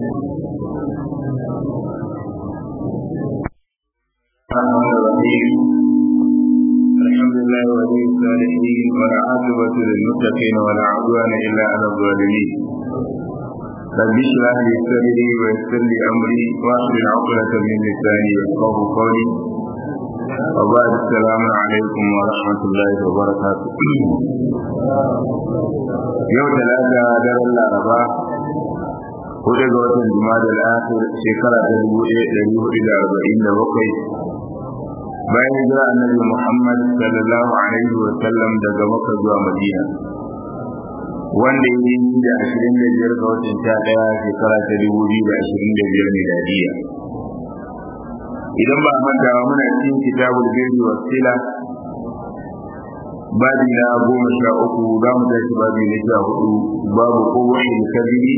الحمد لله ولي الصالحين والعاقبة للمتقين ولا عدوان إلا على الظالمين رب اشرح لي صدري ويسر لي أمري واحلل عقدة من لساني يفقه قولي وبعد السلام عليكم ورحمة الله وبركاته يوم ثلاثة دار الأربعاء hudu ga watan jima'a al-akhir shekara ta dubu ɗaya ɗari hudu da arba'in da bakwai bayan hijira annabi Muhammad sallallahu alaihi wa sallam daga Makka zuwa Madina wanda ya yi da ashirin da biyar ga watan sha ɗaya shekara ta dubu biyu da ashirin da biyar miladiya idan ba manta ba muna cikin kitabul birri wa sila babi na goma sha uku za mu tashi babi na sha hudu babu kowace kabiri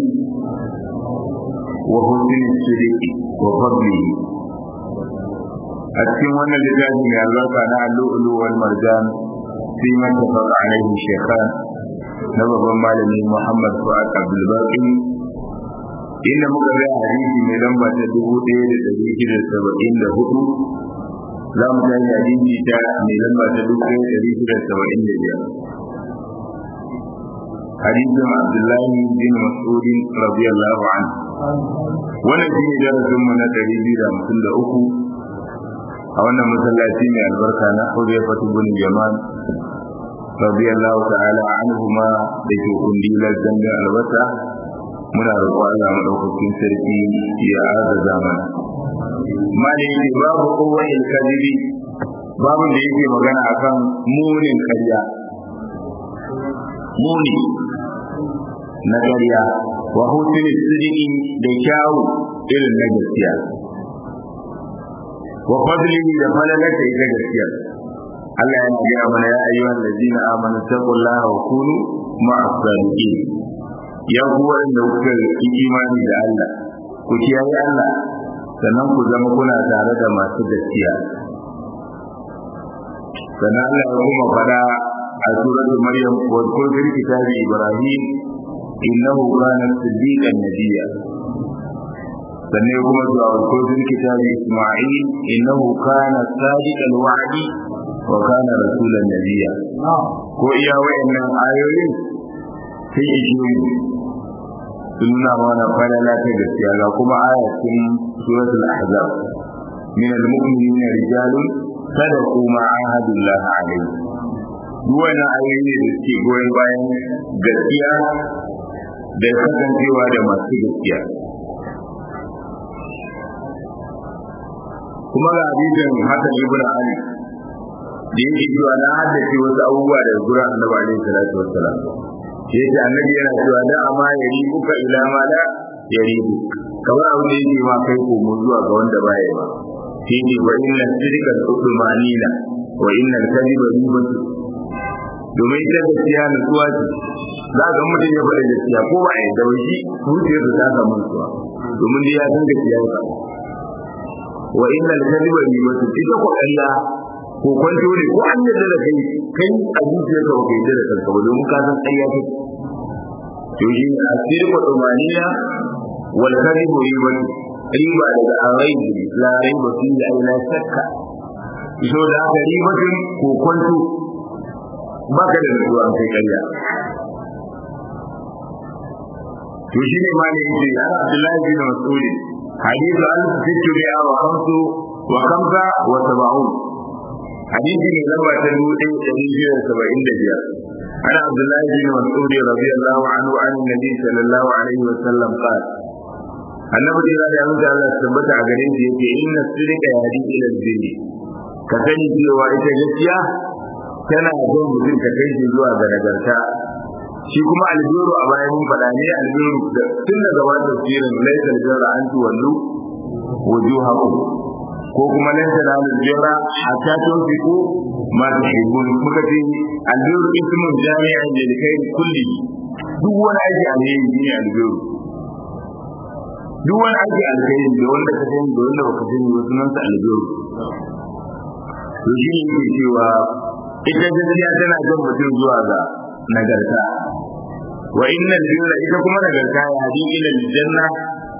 wa husnul sirri wa fadlihi a cikin wannan littafi mai albarka na allu'ulu wal marjan fi mattafaq alaihi shaykhan na babban malami Muhammad Fuad Abdul Baqi inda muka ga hadisi mai lamba ta dubu ɗaya da ɗari shida saba'in da hudu za mu tashi hadisi ta mai lamba ta dubu ɗaya da ɗari shida saba'in da biyar hadisin Abdullahi bin Mas'ud radiyallahu anhu wannan shine darasin mu na ɗari biyu da hamsin da uku a wannan masallaci mai albarka na Hudayfa bin Yaman radiyallahu ta'ala anhuma da ke kundilar zangar albasa muna roƙo Allah madaukakin sarki ya agaza mana mali ne babu kowai kadiri babu da yake magana akan munin karya muni na karya wa hutun sidiki da kyawu irin na gaskiya wa fadlihi da falalata ita gaskiya Allah ya gaya mana ya ayyuhan ladina amanu taqullaha wa kunu ma'as sadiqin ya ku wanda kuka yi imani da Allah ku kiyaye Allah sannan ku zama kuna tare da masu gaskiya sannan Allah ya kuma fada a suratul maryam wa qul fil kitabi ibrahim innahu kana siddiqan nabiyya sannan kuma zuwa ko fil kitabi Isma'il innahu kana sadiqal wa'di wa kana rasulan nabiyya ko iya wayannan ayoyin sai ijiyoyi sun nuna mana falala ta gaskiya ga kuma ayatin suratul ahzab min al-mu'minina rijalun sadaqu ma ahadullah alayhi duk wannan ayoyi ne da suke goyon bayan gaskiya da kasancewa da masu gaskiya kuma ga hadisin Hassan ibn Ali da yake cewa na haddace wasu abubuwa da gura annabi alaihi salatu wassalam shi yake annabi yana cewa da amma ya ribuka ila ma la ya ribu kamar abin da yake ma kai komo zuwa ga wanda ba ya ba shi ne wa inna sidqa al-udmanina wa inna al-kadhiba ribatu domin ita gaskiya nutsuwa ce za ga mutum ya faɗa gaskiya ko ba a yi da wani zuciyarsa ta samu nutsuwa domin dai ya san gaskiya ba wa inna al-kadhiba ribatu ita ko Allah ko kwanto ne ko an yarda da kai kai a zuciyar ka kai da kanka ba domin ka san ƙarya take to shi ne asiri ko dumaniya wal kadhibu ribatu riba daga araibi la raiba fi ay la shakka so da aka ribatun ko kwanto baka da zuwa kai ƙarya to shi ne ma ne yake ana Abdullahi bin Mas'ud حديث ألف ست مئة وخمس وخمسة وسبعون حديث من لما تنبوء تنبوء سبعين دجاء عن عبد الله بن مسعود رضي الله عنه عن النبي صلى الله عليه وسلم قال annabi da ya mutu Allah tabbata a garin shi yake inna sirka ya hadi ila albirri ka sani cewa ita gaskiya tana zo mutum ka kai shi zuwa ga nagarta shi kuma albiru a bayan mun faɗa ne albiru da tun daga wani tafsirin laisa aljara an tuwallu wujuhakum ko kuma lan tanalu albirra hatta tunfiqu ma tuhibbun muka ce albiru ismun jami'an lil khair kulli duk wani aiki alheri ne albiru duk wani aiki alheri da wanda ka sani da wanda baka sani ba sunan sa albiru to shi ne ke cewa ita gaskiya tana jan mutum zuwa ga nagarta wa innal birra ita kuma nagarta ya hadi ila aljanna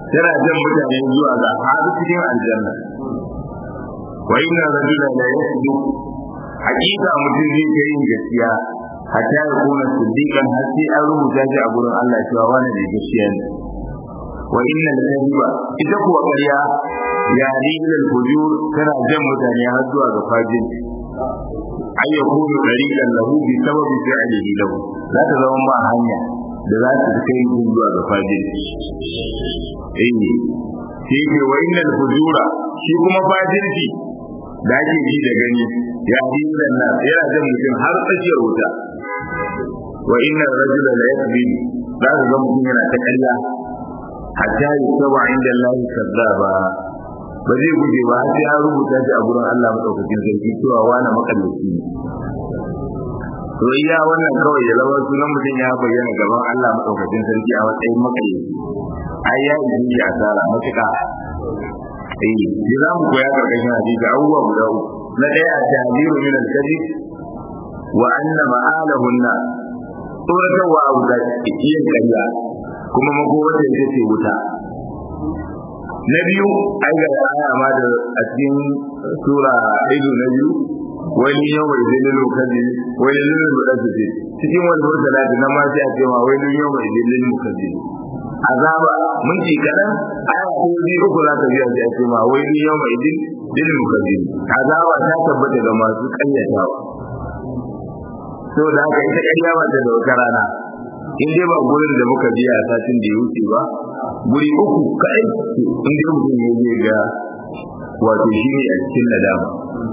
tana jan mutane zuwa ga har cikin aljanna wa inna rajula la yasdu hakika mutum zai ga yin gaskiya hatta ya kuna siddiqan har sai an rubuta shi a gurin Allah cewa wani da gaskiya ne wa inna al-kadhiba ita kuwa ƙarya ya rijal fujur tana jan mutane har zuwa ga fajin ay yakunu dariqan lahu bi sababi fi'lihi lahu za ta zama ma hanya da za ta kai zuwa ga fajin eh sai ke wa inna al-fujura shi kuma fajirci da ake ji da gani ya rijal na yana jan mutum har tsakiyar wuta wa inna rajula la yakbi za ka ga mutum yana ta ƙarya hatta yusaba inda Allah kazzaba ba zai guje ba sai an rubuta shi a gurin Allah madaukakin sarki cewa wani makallaci ne to iya wannan kawai ya zama sunan mutum ya bayyana gaban Allah madaukakin sarki a matsayin makallaci ai ya yi asara matuƙa eh shi za mu koya karkashin hadisi abubuwa guda uku na ɗaya a tahziru min al-kadhib wa anna ma'alahu an-nar tsoratarwa abu da yin ƙarya kuma makowar da ita ce wuta na biyu ai ga aya ma da a cikin sura ido na biyu wani yau mai zai lilo kaji wani lilo da su ce cikin wani wata da na ma sai a ce ma wani yau mai zai lilo kaji azaba mun ci kadan aya ko biyu uku za ta biya sai a ce ma wani yau mai zai lilo kaji azaba ta tabbata ga masu kayyatawa saboda haka ita ƙarya ba ta da wata rana in dai ba gurin da muka biya a satin da ya wuce ba guri uku kai in dai mutum ya je ga wato shi ne a cikin nadama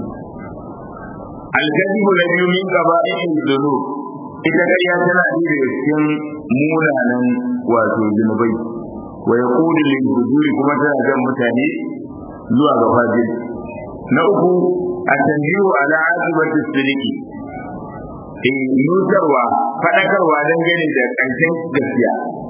alkadibu na biyu min gaba in zunu ita ƙarya tana ɗaya daga cikin munanan wato zunubai wa ya kudu lil hujuri kuma tana jan mutane zuwa ga fajir na uku a tanjiru ala aqibati sidiki in nutarwa faɗakarwa dangane da ƙarshen gaskiya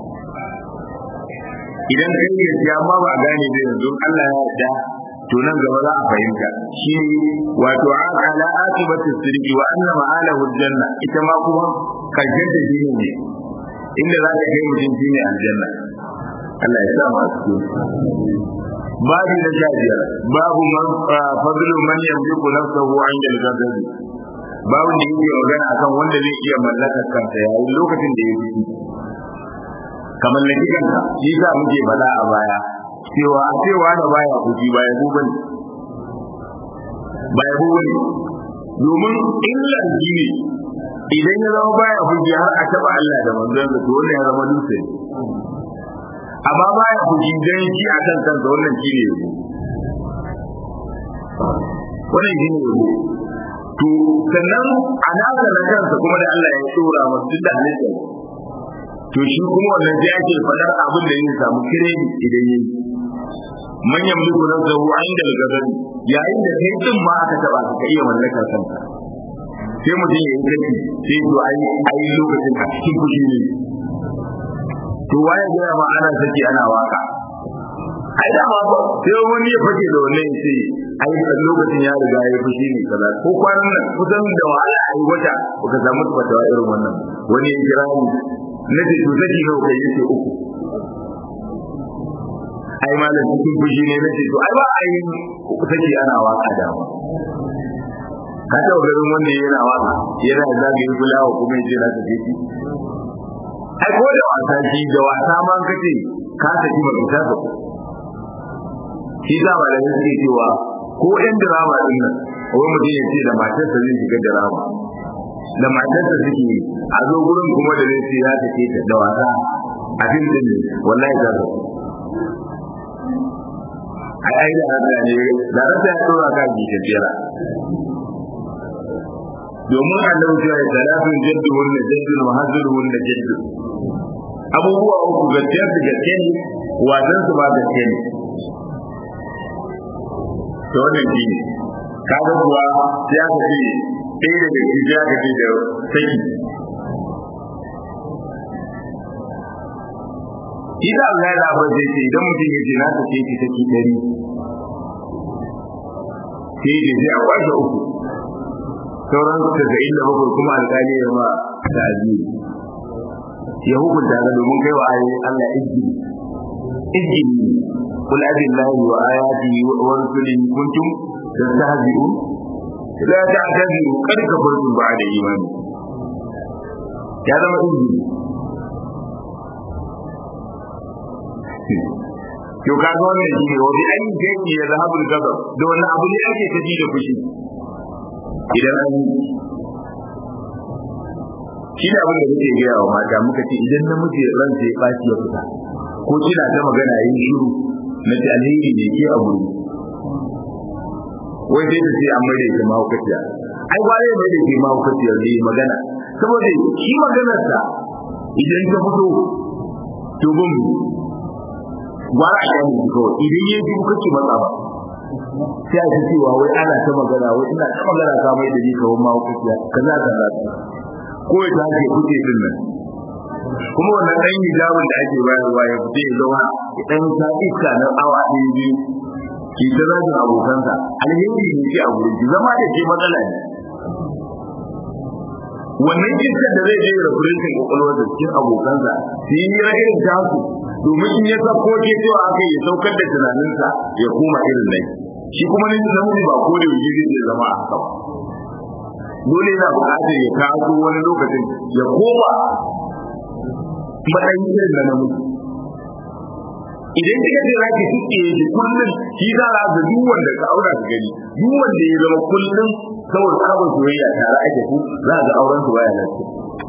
idan kai gaskiya ma ba a gane da yanzu Allah ya yarda to nan gaba za a fahimta shi wato ala akibatu sirri wa anna ma'alahu janna ita ma kuma ƙarshen ta shi ne inda za ka kai mutum shi ne aljanna Allah ya sa masu babu na sha biyar babu man fadlu man yamliku nafsahu 'inda al-ghadabi babu da yake magana akan wanda zai iya mallakar kansa yayin lokacin da ya fi ka mallaki kanka shi sa muke faɗa a baya cewa a cewa da baya kuji baya ku bane baya ku bane domin illar shi ne idan ya zama baya kuji har a taɓa Allah da manzon sa to wannan ya zama dutse amma baya kuji dan shi a kan kansa wannan shi ne yabo wannan shi ne yabo to sannan a nasa na kansa kuma da Allah ya tsora masu da halitta to shi kuma wannan sai ake faɗar abin da zai samu kiremi idan yi manyan mulku na zahu an da gazari yayin da kai din ma aka taba ka iya mallaka kanka sai mutum ya yi kaci sai to ai ai lokacin a cikin fushi ne to waye ga ma ana saki ana waka ai da ma sai wani ya fake da wannan sai ai lokacin ya riga ya fushi ne kaza ko kwanan nan kusan da wahala ai wata baka samu fatawa irin wannan wani ya kira ni na ce to saki nawa kai yace uku ai malam cikin fushi ne na ce to ai ba ai saki ana waka da ma ka taɓa garin wanda yana waka yana zagaye fulawa kuma yace na tafi shi ai ko da wasa shi da wasa ma kace ka saki ba ka saka shi da ba da suke cewa ko ɗan drama din nan wani mutum ya ce da matarsa zai shiga drama da matarsa suke a zo gurin kuma da zai ce ya take ta da wasa a fim din ne wallahi za su ai ai da haka ne da rasa ya tura ka ji tafiyara domin annabi ya ce talafin jaddu wanda jaddu wa hazuru wanda jaddu abubuwa uku gaskiyar da gaske ne wasan su ba gaske ne to wannan shi ne kaga kuwa sai aka ce ɗaya daga ciki sai aka ce da saki Ita Allah ya labar zai ce idan mutum ya ce na sake ki saki ɗari sai da sai a kwashe uku sauran tasa'in da bakwai kuma alƙali ya ma ta'aziri ya hukunta ga domin kai wa ayoyin Allah izini izini قل أبي الله وآياته ورسله كنتم تستهزئون لا تعتذروا قد كفرتم بعد إيمانكم يا زما izini to kaga wannan shi ne wani an gani ya zahabu da gaba da wannan abu ne ake tafi da fushi idan an shi ne abin da muke gaya wa mata muka ce idan namiji ran sai ya ɓaci ya fita ko kina ta magana yin shiru na ce alheri ne ke a wuri wai sai ta ce an mai da ita mahaukaciya ai ba zai mai da ita mahaukaciya ne magana saboda shi maganarsa idan ta fito to bin gwara a yanin shi kawai idan ya ji kake matsa ba sai a ji cewa wai ana ta magana wai ina ta magana ka mai da ni kawai mahaukaciya kaza kaza ko ya ta ke kuce din nan kuma wannan ɗan hijabin da ake bayarwa ya fita ya zauna ya ɗan sa iska na awa ɗaya biyu ki ta zagin abokansa alheri ne ke a wurin ki zama da ke matsala ne wannan iskar da zai je ya rafurin kwakwalwar da cikin abokansa su yi hira irin tasu domin in ya sako ke cewa aka ya saukar da tunaninsa ya koma irin nan shi kuma ne namiji ba ko da yaushe zai zama a haka dole yana buƙatar ya kawo wani lokacin ya koma matsayin irin na namiji idan kika ce za ki tuke shi kullum shi za a ga duk wanda ka aura ka gani duk wanda ya zama kullum saboda sabon soyayya tare ake ku za ga auren su baya lafiya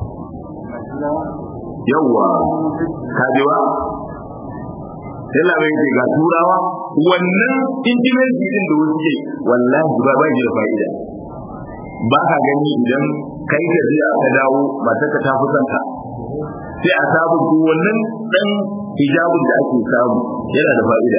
yawwa kajewa yalla bai ce ga turawa wannan intimacy din da wuce wallahi ba ba da fa'ida ba ka gani idan kai da zai aka dawo matar ka ta fi kanka sai a samu ko wannan dan hijabin da ake samu yana da fa'ida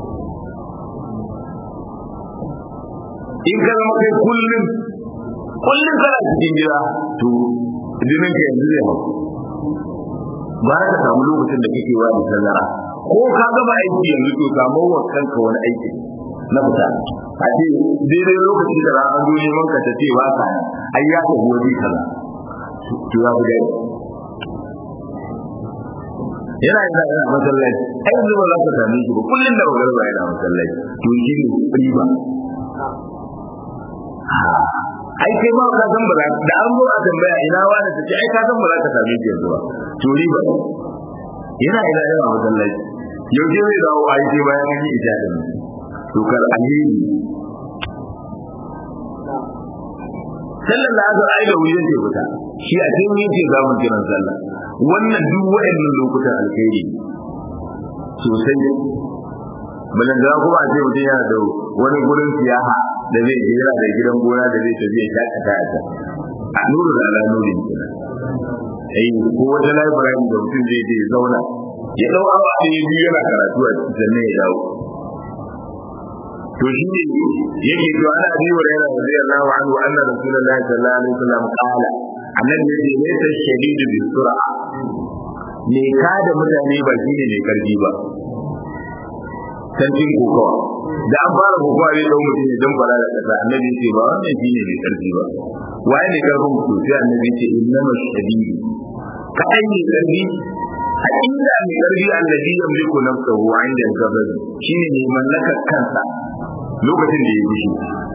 in ka zama kai kullum kullum kana cikin gida to jinin ka yanzu zai hau ba ka samu lokacin da kake wa da tazara ko ka gaba aiki yanzu to samu wa kanka wani aiki na fita a ce daidai lokacin da ranar zo neman ka ta ce ba ka ai ya ta gobe kaza to ya fi yana yana yana masallaci ai yanzu ba za ka same shi ba kullum da wagar ba yana masallaci to shi ne riba ai kai ma ka san ba da an zo a tambaya ina wani ta ce ai ka san ba za ka same shi yanzu ba to riba yana ina yana masallaci yau ke zai dawo ai sai bayan an yi ita da mu to kar alheri sallar da aka ai da wuyan ce fita shi a cikin yake zamun kiran sallah wannan duk waɗannan lokutan alheri sosai balan da kuma a ce mutum yana da wani gurin siyaha da zai je yana da gidan gona da zai tafi ya shakata a can a nuru da ala nuri kenan ai ko wata library da mutum zai je ya zauna ya dau awa ɗaya biyu yana karatu a cikin sannan ya dawo to shi ne yake to ana abi wa yana radiyallahu anhu anna rasulullahi sallallahu alaihi wasallam qala annabi yace laysa shadidu bi sur'a me ka da mutane ba shine mai karfi ba tantin kokawa da an fara kokawa ne don mutum ya jamfara da kasa annabi yace ba wannan shine mai karfi ba waye ne karfin mutum sai annabi yace innama shadidu kaɗan ne karfi hakika mai karfi annabi yamliku nafsahu 'inda al-ghadab shine ne mallakar kansa lokacin da ya fushi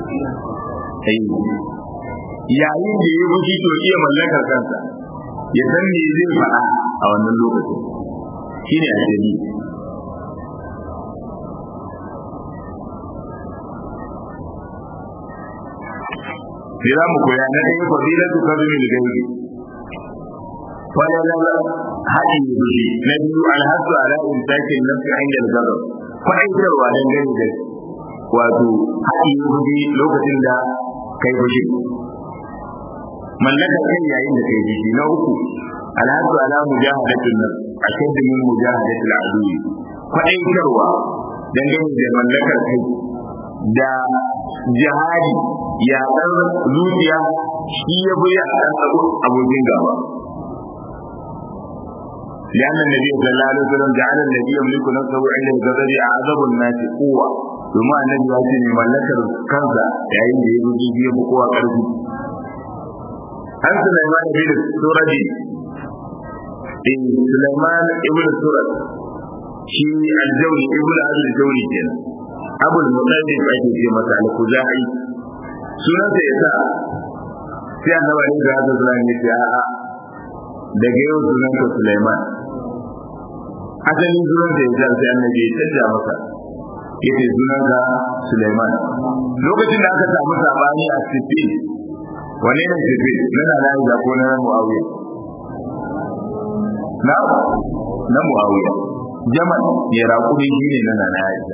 yayin da ya fushi to iya mallakar kansa ya san me zai faɗa a wannan lokacin shine ajali sai za mu koya na ɗaya fadilatu kazumin gaibi falalar haɗin fushi na biyu alhassu ala insakin nafsi inda al-ghadab kwaɗaitarwa dangane da wato haɗi fushi lokacin da kai fushi mallakar kai yayin da kai fushi na uku alhassu ala mujahadatin nan ashad min mujahadatil aduwi kwaɗaitarwa dangane da mallakar kai da jihadi ya ɗan zuciya shi ya bi a ɗan abokin gaba لأن النبي صلى الله عليه وسلم جعل الذي يملك نفسه عند الغضب أعظم الناس قوة ثم النبي يأتي من ملكة كنزة يعني يجي فيه بقوة قلبي عن سليمان بن السورة إن سليمان ابن السورة shi aljauni ibn al-jauni kenan abul mutallib ake ce masa al-khuzai sunansa yasa sai annabi ne da hada zuwa ne ya a daga yau sunansa Sulaiman asalin sunansa yasa sai annabi ya canja masa yace sunansa Sulaiman lokacin da aka samu sabani a Sifin wane ne Sifin na na da ko na Muawiya na na Muawiya Jamal ya raƙumi shi ne na nana Aisha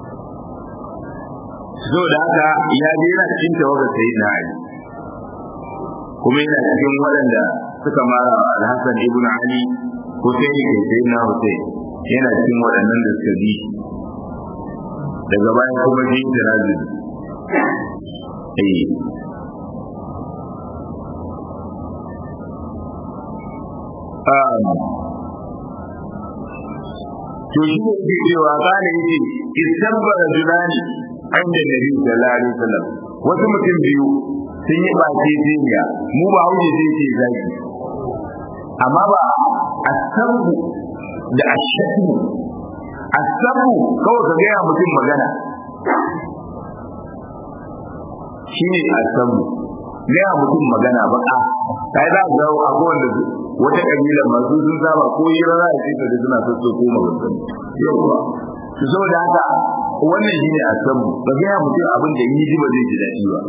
so da haka ya je yana cikin tawagar sai na Ali kuma yana cikin waɗanda suka mara Al-Hassan ibn Ali Hussein ke sai na Hussein yana cikin waɗannan da suka bi daga baya kuma ji tanazul eh to shi ne ke cewa kana yace istabbara julani inda nabi sallallahu alaihi wasallam wasu mutum biyu sun yi bace jinya mu ba huje sai ce zaki amma ba asabu da ashadu asabu kawai ka gaya mutum magana shi ne asabu gaya mutum magana baka kai za ka ga abubuwan da wata kabila masu sun saba ko yi rana da shi da suna so ko magana yawa su zo da haka wannan shine asabu ba ga mutum abin da yi ji ba zai ji daɗi ba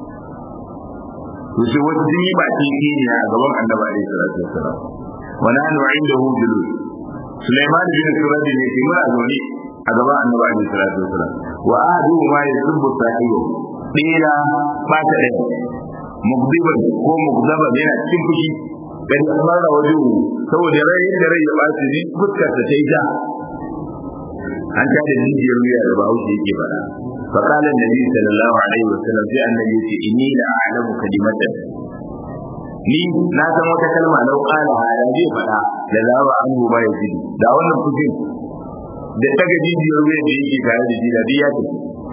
to sai wasu sun yi ba tiki ne a gaban annabi alaihi salatu wassalam wa nahnu indahu julus Sulaiman bin Suradi ne ke muna zaune a gaban annabi alaihi salatu wassalam wa ahadu ma yasubbu sahibu dila ba ta ɗaya mugdiban ko mugdaba yana cikin fushi dan kamar da wajen saboda rai da rai ya bace ni fuskar ta ta yi ja an ta da jijiyar wuya da bahaushe yake faɗa fa qala annabi sallallahu alaihi wasallam sai annabi ce inni la a'lamu kalimatan ni na san wata kalma lau qala hada zai faɗa da zawa an ba ya ji da wannan fushin da ta ga jijiyar wuya da yake tare da shi da ya tafi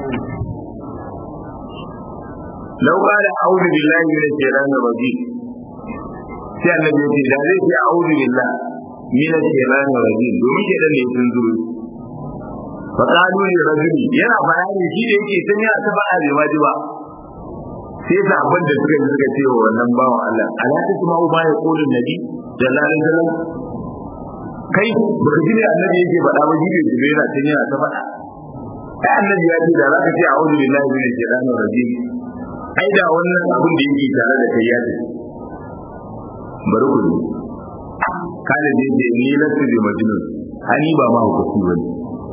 لو قال أعوذ بالله من الشيطان الرجيم sai annabi yace da zai ce a'udhu billah min ash-shaytanir rajim domin ke dan ne sun zuru fa qalu li rajuli yana bayani shi da yake san ya ta faɗa bai waji ba sai da abin da suka suka ce wa wannan bawan Allah ala ta kuma ba ya qulu nabi sallallahu alaihi wasallam kai baka ji ne annabi yake faɗa ba jibe jibe yana san yana ta faɗa ai annabi ya ce da zaka ce a'udhu billahi min ash-shaytanir rajim ai da wannan abin da yake tare da kai ya ce bari ku ne kada da yake ni lasu bi majnun ani ba ma hukunci bane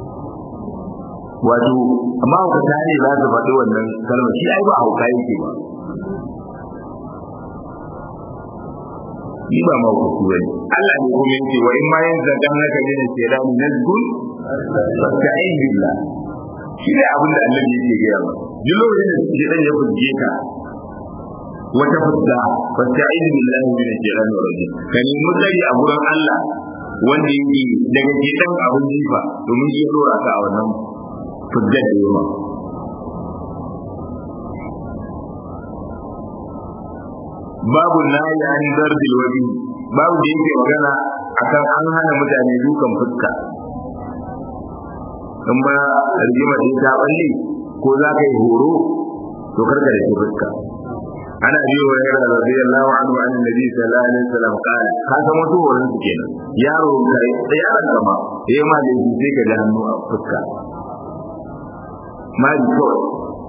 wato amma hukata ne za su faɗi wannan kalmar shi ai ba hauka yake ba ni ba ma hukunci bane Allah ne kuma yake wa in ma yin zakan naka ne sai da nazgun fasta'in billah shi ne abin da Allah yake gaya ba duk lokacin da shi dan ya fuske ka wata fuska fasta'in billahi min ash-shaytanir rajim ka nemi tsari a gurin Allah wanda yake daga gidan abin jifa domin shi dora ka a wannan fuskar da yawa babu nayi an darbil wadi babu da yake magana akan an hana mutane dukan fuska in ba rigima din ta balle ko za ka yi horo to karka da fuska ana biyo wa yara radiyallahu anhu an nabi sallallahu alaihi wasallam kana ka san wasu horon su kenan yaro kai da yaron kama eh ma da shi sai ka da hannu a fuska ma ji ko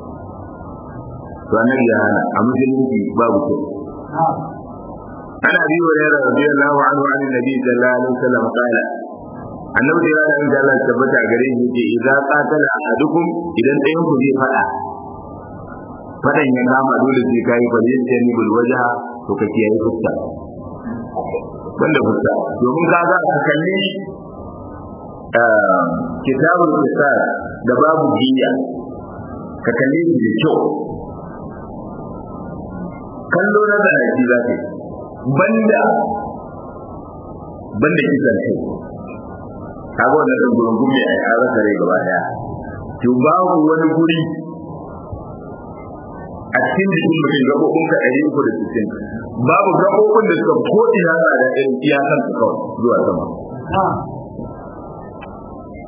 to annabi ya hana a musulunci babu ko ana biyo wa yara radiyallahu anhu an nabi sallallahu alaihi wasallam kana annabi da yana da Allah tabbata gare shi ce idza qatala ahadukum idan ɗayan ku zai fada fadan ya kama dole sai kai fa zai ce ni bil wajha to ka kiyaye fuska banda fuska domin ka ga ka kalli kitabul qisas da babu jiya ka kalli shi da kyau kallo na da aiki za ka banda banda kisan kai kaga wannan ɗan gurin gumi a yi rasa rai gaba daya to babu wani guri a cikin jikin mutum gaɓoɓin ka ɗari uku da sittin babu gaɓoɓin da suka ko ina na da irin iyakan su kawai zuwa sama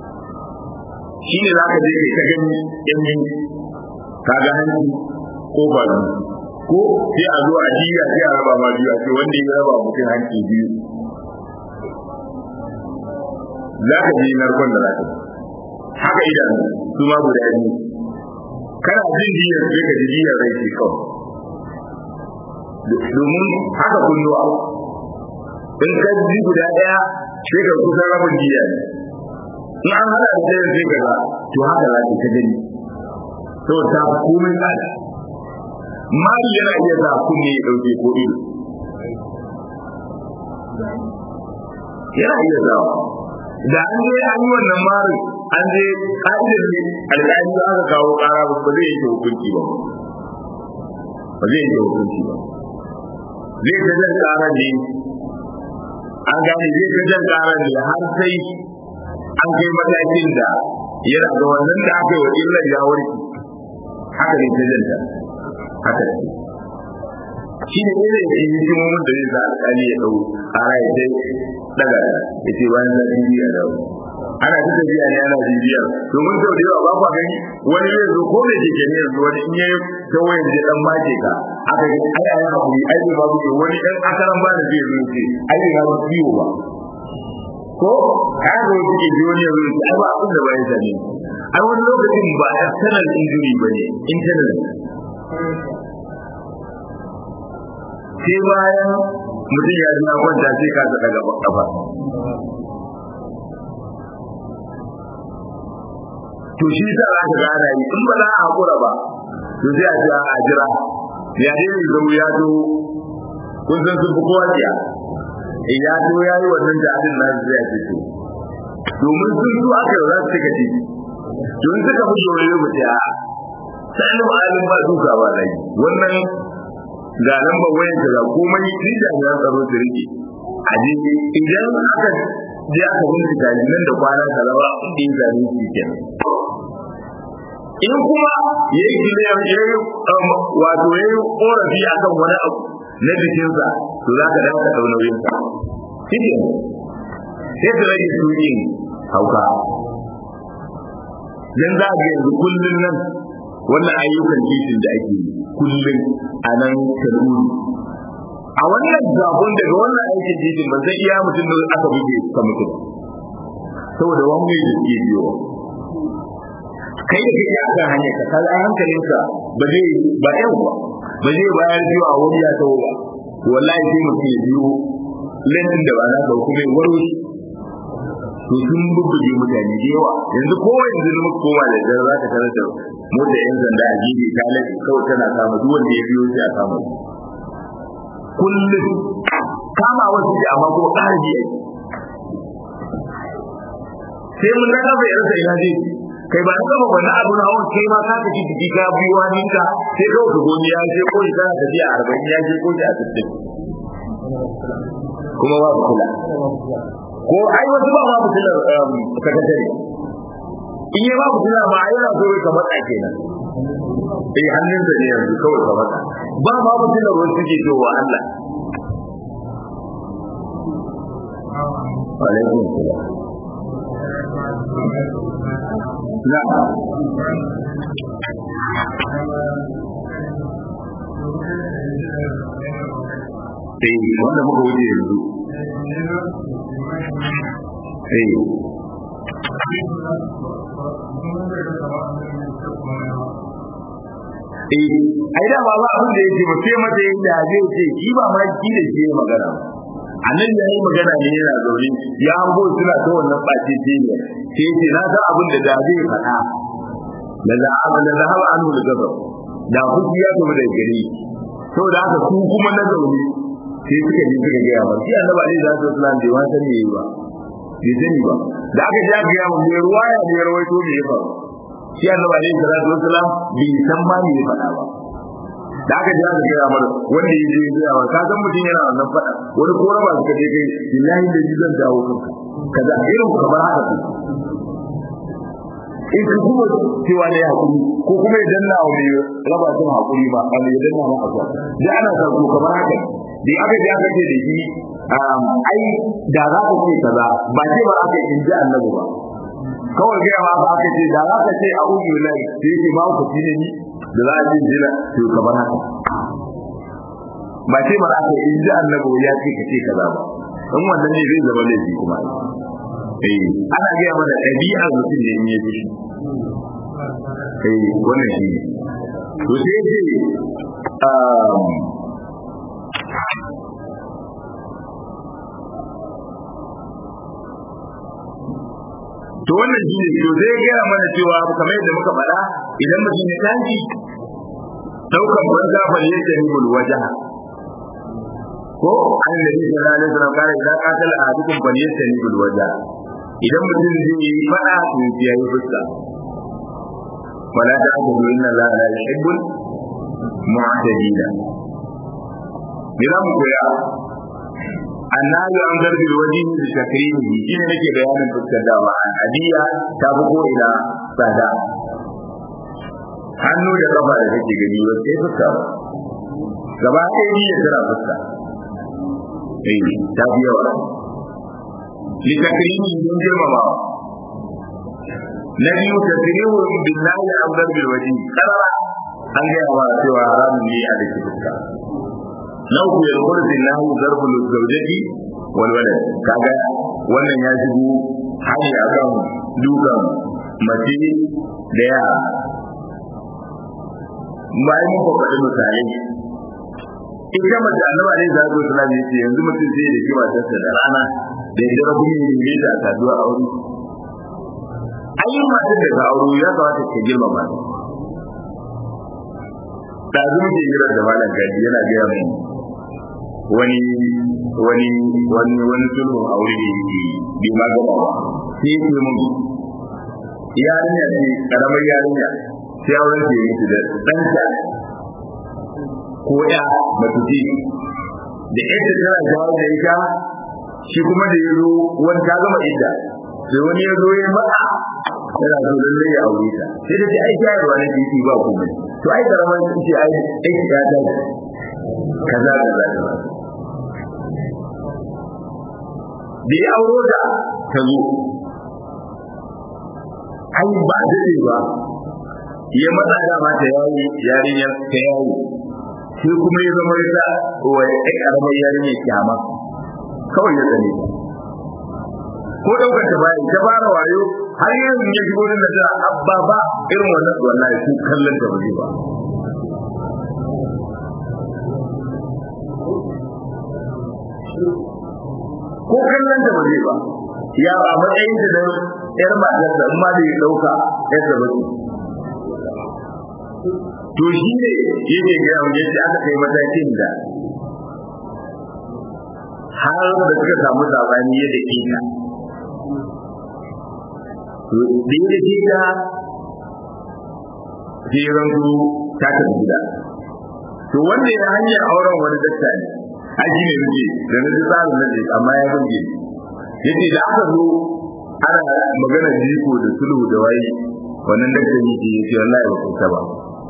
shine zaka je kai ta gani yan yin kaga hanci ko ba ko sai a zo a jiya sai a raba ma biyu a ce wanda ya raba mutum hanci biyu za ka ji narkon da za ka haka idan su ma guda biyu kana jin jiyar sai ka ji jiyar rai ce kawai domin haka kunnuwa in ka ji guda ɗaya sai ka kusan rabin jiya ne in an hada da ɗaya sai ka ga to haka za ka gani saboda ta komai tsada mari yana iya sa kunne ya ɗauke ko ido yana iya sawa da an je an yi wannan mari an je ka'idar ne alƙali aka kawo ƙara ba zai yanke hukunci ba ba zai yanke hukunci ba zai ta jan ƙara ne an gane zai ta jan ƙara ne har sai an kai matakin da yana da wannan da aka yi wa illar ya warke haka ne ta janta haka ne shi ne ne da yi hikimomin da zai sa alƙali ya ɗau ƙara ya dai daga ya ce bayan zafi biya da ana ta tafiya ne ana bibiyar domin sau da yawa ba kwa gani wani zai zo ko da ke ne yanzu wani in yayi ta wayan da dan mace ka aka ga ai ai hakuri ai ba babu ke wani dan akaran ba da zai zo ce ai ba ba ciwo ba ko ai ga wani ke wani ya zo ce ai ba abin da ba ya sani ai wani lokacin ba external injury ba ne internal sai bayan mutum ya ji na kwanta sai ka saka gaba kafa to shi ta za ka gana yi in ba za a hakura ba to sai a jira a jira ya dai mai zama ya zo kun san sun fi kowa jiya in ya zo ya yi wannan da abin na zai ya fito domin sun zo aka yi za su cika ci don suka fi shoro yi mutu a sai ba alin ba duka ba dai wannan ga lambar wayan ka ga komai ni jami'an tsaro su rike a je idan aka je aka bincika nan da kwana kaza inda ya zane shi kenan in kuma ya yi kiliyar ya yi wato ya yi korafi a kan wani abu na jikinsa to za ka dawo ka ɗau nauyinsa shi ke sai ka rage tuƙin hauka dan za ga yanzu kullum nan wannan ayyukan titin da ake yi kullum a nan kaduna a wannan zafin daga wannan aikin titin ba zai iya mutum da aka buge ka mutum saboda wani da ke biyo kai da kake akan hanyar ka kaga hankalinka ba zai ba yau ba ba zai bayar biyu a wani ya tawo ba wallahi sai mutum ya biyo lantin da ba na ba kuma ya waro shi to sun bubbuge mutane da yawa yanzu kowa yanzu muka koma da dare za ka tarar da mota yan sanda a jibi ta lafi kawai tana kama duk wanda ya biyo shi a kama kullum kama wasu ji amma kuma ƙara ji sai mun ga bai rasa ina je kai ba ka ba na abu na hawan kai ma ka tafi jiki ka biyo hannunka sai ka wuce goni ya je ko ya kana tafiya a arba'in ya je ko ya a sittin kuma ba ku kula ko ai wasu ba ma fitilar sakatare in yi ba fitilar ma ai yana so ka matsa kenan sai hannun da ne yanzu kawai ka matsa ba ma fitilar wasu suke cewa Allah alaikum salam na'am eh wanda muka wuce yanzu eh eh ai da ba abin da yake ba sai mata yin da zai ce shi ba ma ki da shi magana annan ya yi magana ne yana zaune ya hango suna ta wannan ɓace ce ne sai ce na san abin da da zai faɗa da zahaba da zahaba an da gaba da kuki ya tafi da gari saboda haka su kuma na zaune sai suka ji suka gaya ba shi annabi alaihi salatu wasallam bai wani sani yayi ba bai sani ba da aka ji aka gaya mu mai ruwaya ne ya rawaito me ya faru shi annabi alaihi salatu wasallam bai san ma me ya faɗa ba da aka ji aka gaya mana wanda ya je ya ba ka san mutum yana wannan faɗa wani ko raba suka je kai billahi da ji zan dawo kanka kaza irin kamar haka in ka kuma cewa ne hakuri ko kuma ya danna wa mai raba sun hakuri ba a mai danna ma abuwa da ana sa ko kamar haka da aka ji aka ce da shi ai da za ka ce kaza ba ce ba aka in ji annabi ba kawai gaya ma ba ka ce da za ka ce a ubi lai sai ke ba ku ne ni da za a ji jira to kamar haka ba ce ba za ka yi ji annabi ya ce ka ce kaza ba in wannan ne zai zama laifi kuma eh ana gaya mana ɗabi'ar mutum ne in ya ji eh wannan shi to sai ce to wannan shi ne to zai gaya mana cewa kamar yadda muka faɗa idan mutum ya tashi daukan banza bal yadda ni bul wajaha ko annabi sallallahu alaihi wasallam kare idan qatal ahadukum bal yadda ni bul wajaha idan mutum zai yi fada to ya yi fuska wala ta'budu inna allaha la yuhibbul mu'tadina Mira mu koya annabi an zarbi wajen da takrimi shi ne nake bayanin fuskar da ba hadiya ta fi ko ina tsada hannu da kafa da kake gani ba sai fuska ba gaba ɗaya ni ya tara fuska eh ta fi yawa li takrimi don girmama na biyu takrimu billahi an zarbi wajen karara an gaya wa cewa haramun ne a da fuska na uku ya kurzi na hu zarbul zaujati wal walad kaga wannan ya shigo hali akan dukan mace da yara bayan muka faɗi misalai ita mace annaba ne za su suna yace yanzu mutum sai da kiba ta da rana da ya jira kuma ne da saduwa a wuri ayyukan matar da ka auro ya kamata ka girmama ta da zuwa ke jira da malam gaji yana gaya mu wani wani wani wani sulhun aure da yake bai ma gaba ba sai yake mun yarinya ce karamar yarinya sai auren ke mutu da ɗanta ko ya matuti da ita tana jawo da ita shi kuma da ya zo wani ta gama ita sai wani ya zo ya mata yana so lalle ya aure ta sai da ce ai shayarwa na titi ba komai to ai karamar ce ai ai ya ta kaza kaza kaza da ya auro da ta zo ai ba daɗe ba ya matsa da mata yayi yarinyar ta yayi sai kuma ya zama ya wa ya karamar yarinyar kyama kawai ya tsane ko daukar ta bayan ta fara wayo har yanzu ya shigo da ta abba ba irin wannan wallahi su kallon ta baje ba ko kallon ta baje ba ya ba matsayin ta da yar matar da amma da ya dauka yar da bace to shi ne yake ga yadda aka kai matakin da har da suka samu sabani yadda ke ta da yadda ke ta sai rantu ta tafi gida to wanda ya hanyar auren wani dakta ne aji ne muke da na ji tsarin na ce amma ya burge yace da aka zo ana magana jiko da sulhu da waye wannan dakta ne ke yace wallahi ba kusa ba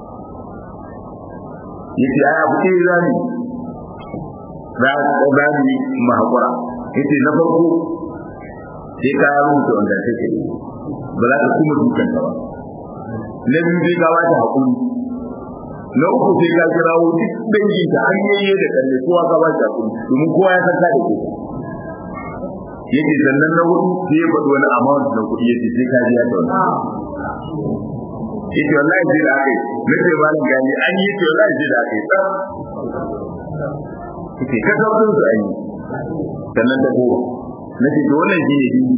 yace ai abu ce zani za za ni mu hakura yace na farko sai ka rubuta wanda take ba za ka kuma dukan ta ba na biyu sai ka ba ta hakuri na uku sai ka kirawo duk dangi ta hanyoyi da kalle kowa ka ba ta hakuri domin kowa ya san ka da ke yake sannan na hudu sai ya faɗi wani amount na kuɗi yace sai ka biya ta wani yake wallahi sai da aka yi na ce malam gani an yi ce wallahi sai da aka yi tsar yake ka sauƙin su an yi sannan ta goma na ce to wannan shi ne dini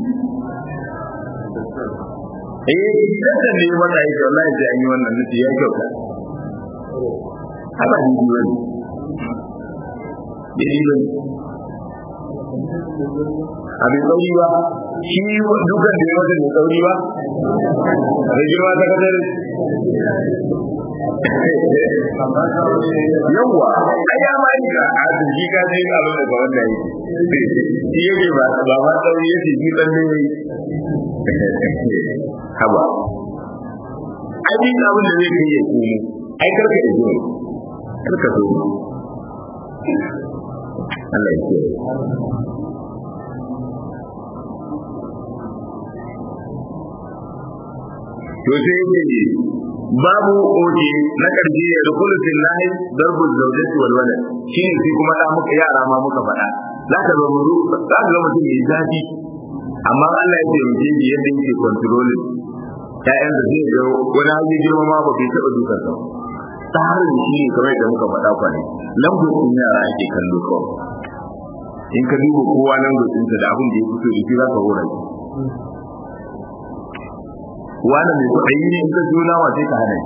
eh idan da ne wanda yake wallahi sai an yi wannan nace ya kyauta haka ni biyo ne dini ne abin sauri ba shi dukan da ya mata da sauri ba da girma ta kadar yawwa a ya ma yi ka a turki ka zai ga abin da ga wanda yi shi yake ba ba ma sauri ya ce shi tsalle ne haba ai abin da zai kai ya komo ai karka ya zo karka so Allah ya kiyaye. to sai yake babu oje na karshe ya dukulu fil lahi darbul zawjati wal walad shine sai kuma da muka yara ma muka faɗa za ka ga mutu za ka ga mutum mai zafi amma Allah ya taimake shi yadda yake controlling ƴaƴan da zai ga wani hali girma ma ba bai taɓa dukan sa tsarin shi ne kamar da muka faɗa kwane lambocin yara ake kallo kawai in ka duba kowa lambocinsa da abin da ya fito da shi za ka hura shi wani mai kuɗi ne in ka zo nama sai ka hana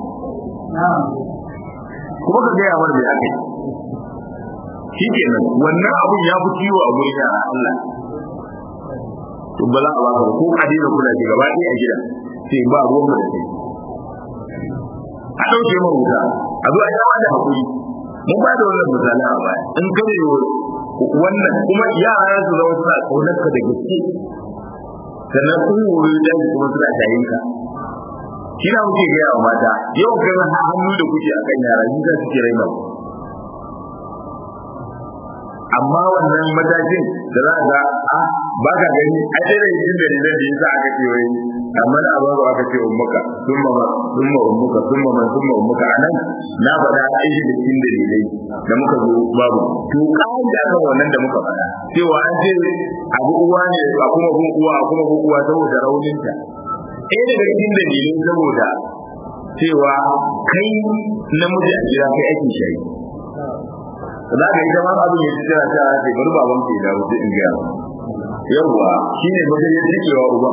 kuma ka gaya mana mai aka yi shi kenan wannan abun ya fi ciwo a gurin yara Allah to ba za a baka ko a daina kula da gaba ɗaya a gida sai ba ruwan da kai a ɗauke mu wuta a zo a yi da hakuri mun ba da wannan misali a baya in kare wannan kuma yara su zama suna ƙaunar ka da gaske sannan kun wuri da kuma suna tayin ka shi na muke gaya wa mata yau kai hannu da kuke a kan yara ni za su ke raina ku amma wannan matakin da za ga a ba ka gani a irin yin da da yasa aka ce wai amma da abaru aka ce ummuka thumma ma thumma ummuka thumma ma thumma ummuka anan na faɗa aiki da cikin dalilai da muka zo babu to kawai da aka wannan da muka faɗa cewa an ce abu uwa ne a kuma gun uwa a kuma gun uwa saboda rauninta ɗaya daga cikin dalilai saboda cewa kai namiji a gida kai ake shayi za ka yi zama abin ya tsira ta ce bari baban ke dawo sai in gaya yawwa shine mutum ya cikewa uba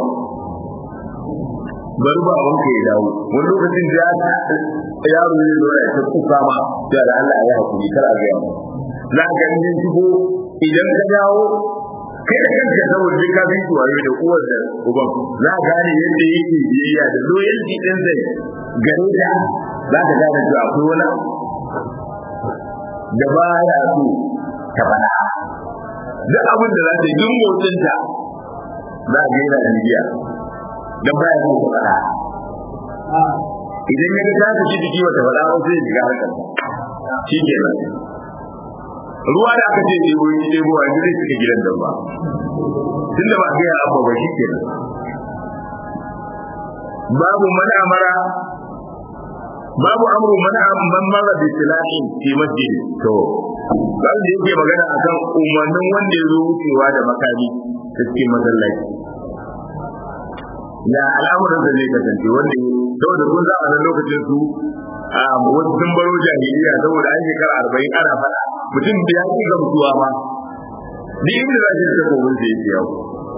bari baban ke dawo wani lokacin da yaro ne zo ya ta kuka ma da Allah ya hakuri kar a gaya za ka yi shigo idan ka dawo kai da kanka saboda ka bi su wayo da uwar da uban za ka gane yadda yake biyayya da loyalty din zai gare ta za ka gane cewa akwai wani da ba ya so ta bana duk abin da za ta yi duk motsin ta za a gaira da biya don ba ya so ta bana idan ya ga ta tafi jiki wata bana ba sai ya shiga harkar shi ke nan ruwa da aka ce ɗebo yi ɗebo a zai suka gidan da ba tun da ba a gaya abu ba shi ke nan babu mana amara babu amru mana man mara bi silahin fi masjid to babu da yake magana akan umarnin wanda ya zo wucewa da makami ta cikin masallaci ya al'amuran da zai kasance wanda saboda kun za a nan lokacin su wasu sun baro jahiliya saboda an shekara arba'in ana faɗa mutum da ya ci gamsuwa ma duk inda za shi ta kogin sai ya yawo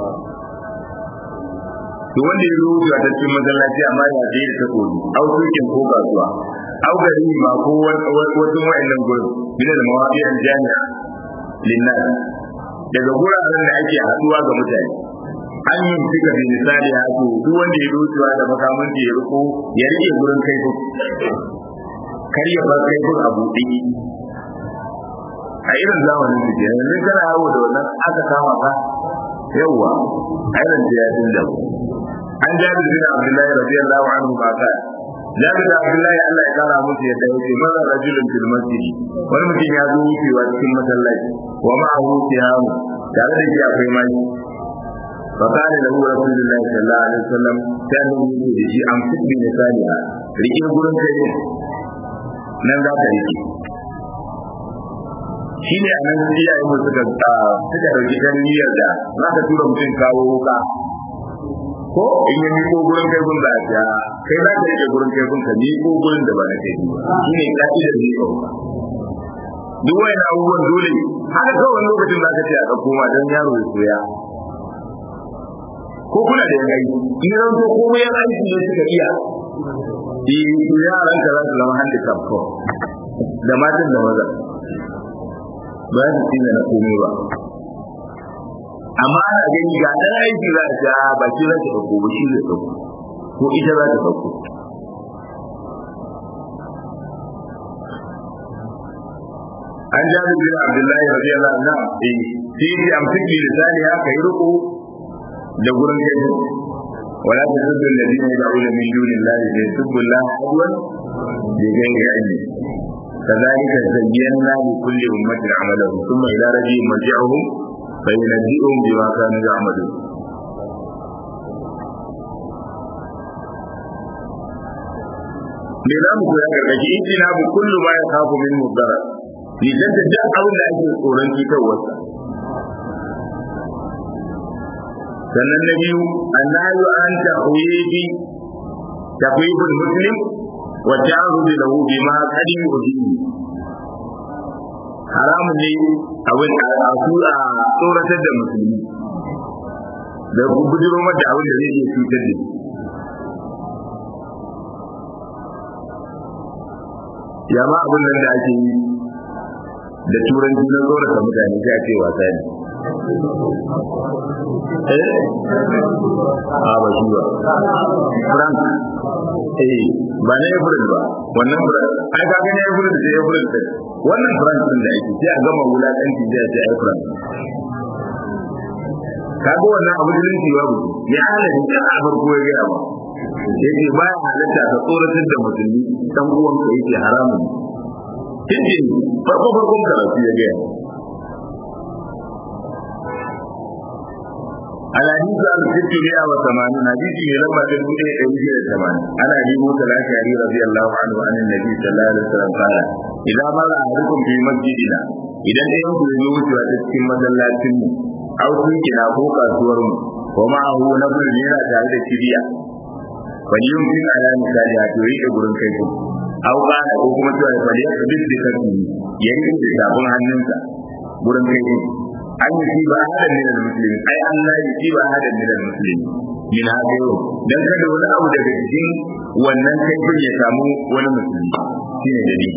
to wanda ya zo wucewa ta cikin masallaci amma ya je da ta kogi au sokin ko kasuwa au gari ma ko wasu wa'annan gurin bin da mawaƙiyar jami'a linnas daga guraren da ake haɗuwa ga mutane an yi fika bi misali ha to duk wanda ya wucewa da makamin ya riko ya rike gurin kai ko kar ya bar kai a buɗe a irin zamanin su ke yanzu kana yawo da wannan aka kama ka yawwa a irin jihadin da an jabir bin abdullahi radiyallahu anhu ba ka jabir da abdullahi Allah ya kara musu yadda yake mara rajulun fil masjid wani mutum ya zo wucewa cikin masallaci wa ma'ahu siyamu tare da shi akwai mai فقال له رسول الله صلى الله عليه وسلم كان يقول لي امسك بلسانها rike gurin kai nan za ka rike shi ne a nan iyayen mu suka suka dauki kan niyyar da za ka tura mutum kawo wuka ko in yi miko gurin kai gun za a ja kai za ka rike gurin kai gun ka miko gurin da ba na kai shi ne ka'idar ne ka wuka duk wani abubuwan dole haka kawai lokacin za ka ce a ɗauko ma don yaro ya koya ko kuna da yan aiki in ran ko komai yan aiki ne suka iya eh yaran ka za su zama handicap ko da matan da maza ba su tsina na komai ba amma ana gani ga dan aiki za ta ba shi za ta dauko ba shi zai dauko ko ita za ta dauko an jabi bin abdullahi radiyallahu anhu eh sai ya amsiki lisani haka yi ruku da gurin kai ولا تسبوا الذين يدعون من دون الله ليسبوا الله عدوا بغير علم كذلك زينا لكل أمة عملهم ثم إلى ربهم مرجعهم فينبئهم بما كانوا يعملون me za mu koya gargaji in ina bu kullu ma ya kafu min mudara ni dan da duk abin da ake tsoron cutarwarsa sannan na biyu annahu an tahwibi tahwibul muslim wa ta'rudu lahu bima qad yu'dini haramun ne abin a sura tsoratar da musulmi da bujiro mata abin da zai iya cutar da shi ya ma abin nan da ake yi da turanci na tsorata mutane sai a ce wasa ne eh a ba shi ba frank eh ba na april ba wannan frank ai ka gani april da april da wannan frank din da ake sai a gama wulakanci sai a ce ai frank kaga wannan abu da nake babu ya halatta da a farko ya gaya ba yake ba ya halatta ka tsoratar da musulmi dan uwan ka yake haramun tinjin farko farkon karatu ya gaya الحديث عن ست مئة وثمانين حديث من لما تقول إيه أوجه الثمان أنا أبي موسى الأشعري رضي الله عنه عن النبي صلى الله عليه وسلم قال إذا مر أحدكم في مسجدنا إذا أنتم يموت وتسكن مسلاتين أو سيكنا فوق أسورهم ومعه نبل لنا تعالى الشريعة فليمكن على مثالها تريد قرن كيكم أو قال أو كما تقول فليقبل بكتبه يجب بسابون hannunsa gurin kai an yi shi ba ahadan min al-muslimin ai Allah ya shi ba ahadan min al-muslimin min hada yau dan kada wani abu daga cikin wannan kaifin ya samu wani musulmi shine dalili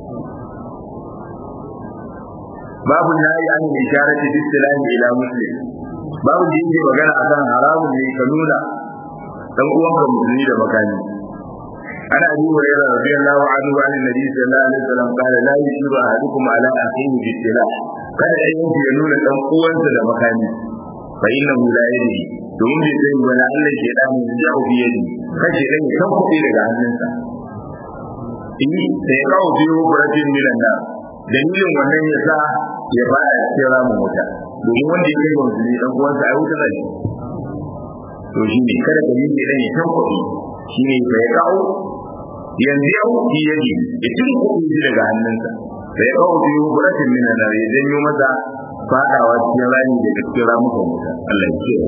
babu nayi an isharati bi istilahi ila muslim babu da yake magana akan haramun ne ka nuna dan uwanka musulmi da makani ana abi hurairah radiyallahu anhu an nabi sallallahu alaihi wasallam qala la yushiru ahadukum ala akhihi bi istilah kada ɗayan ya nuna dan uwansa da makani fa innahu la yadri domin bai sani ba na Allah ke da mu da ubi yadi kace dan kan kuɗi daga hannunsa in sai ya kawo biyu buratin milan nan dalilin wannan ya sa ya fara cikin ramin wuta domin wanda ya kai wa musulmi dan uwansa ai wuta zai to shi ne kada ka yi dan ya kan kuɗi shi ne sai ya kawo yanzu ya wuce yadi ya cin kuɗi daga hannunsa sai ya kawo biyu buratin milan nan ya janyo masa fadawa cikin rami da cikin ramukan wuta Allah ya ce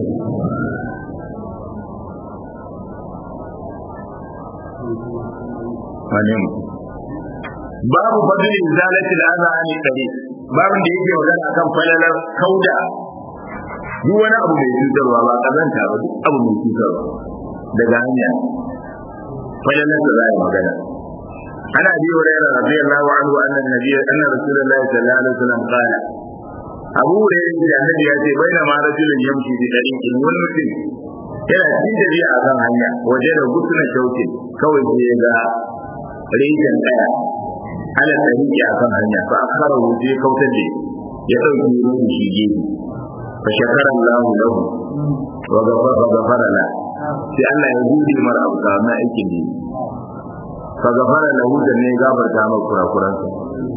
Amin. Babu fadlin zalati al-adha an tariq. Babin da yake magana akan falalar kauda duk wani abu mai cutarwa ba kazanta ba duk abu mai cutarwa daga hanya falalar da za a magana. Ana bi wa rayar radiyallahu anhu anna nabiyya anna rasulullahi sallallahu alaihi wasallam qala abu da ya ce annabi ya ce bai da ma rajulun yamshi bi dariqin wani mutum yana cikin tafiya a kan hanya waje da gutuna shauke kawai sai ya ga rijin daya ala tariki a kan hanya fa akara wuce kautar da ya dauki ruwan shi gefe fa shakara Allahu lahu wa ghafara wa ghafara la sai Allah ya gode mar abu ga mai aikin ne fa ghafara lahu da ne gafarta maka kurakuransa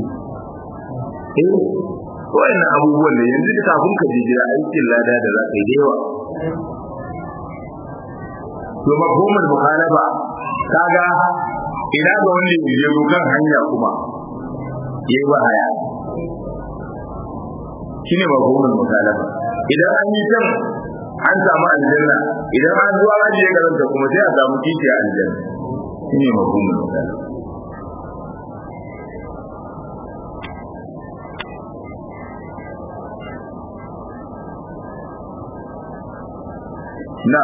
eh wa'annan abubuwan da yanzu da kafin ka je gida aikin lada da za ka yi da yawa to mafhumul mukhalafa kaga ina ga wanda ya je kan hanya kuma yayi wahaya shine mafhumul mukhalafa idan an yi can an samu aljanna idan an zuwa an je garanta kuma sai a samu kici a aljanna shine mafhumul mukhalafa na